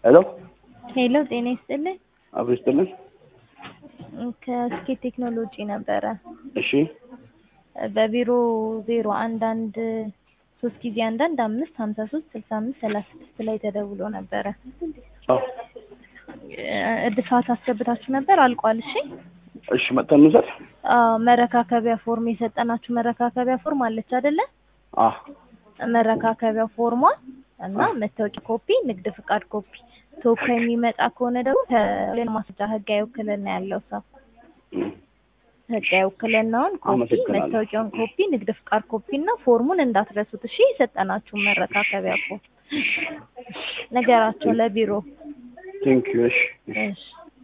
ሄሎ ሄሎ ጤና ይስጥልኝ። አብሮ ይስጥልን። ከስኬት ቴክኖሎጂ ነበረ። እሺ በቢሮ ዜሮ አንድ አንድ ሶስት ጊዜ አንድ አንድ አምስት ሀምሳ ሶስት ስልሳ አምስት ሰላሳ ስድስት ላይ ተደውሎ ነበረ። አዎ እድሳት አስገብታችሁ ነበር አልቋል። እሺ እሺ መጥተን እንውሰድ። አዎ መረካከቢያ ፎርም የሰጠናችሁ መረካከቢያ ፎርም አለች አይደለ? አ መረካከቢያ ፎርሟ እና መታወቂያ ኮፒ፣ ንግድ ፍቃድ ኮፒ። ተወካይ የሚመጣ ከሆነ ደግሞ ከሌላ ማስረጃ ህጋዊ ውክልና ያለው ሰው ህጋዊ ውክልናውን ኮፒ፣ አመሰግናለሁ። መታወቂያውን ኮፒ፣ ንግድ ፍቃድ ኮፒ እና ፎርሙን እንዳትረሱት እሺ። የሰጠናችሁን መረካከቢያ ፎርም ነገራቸው ለቢሮ ቴንክ ዩ። እሺ እሺ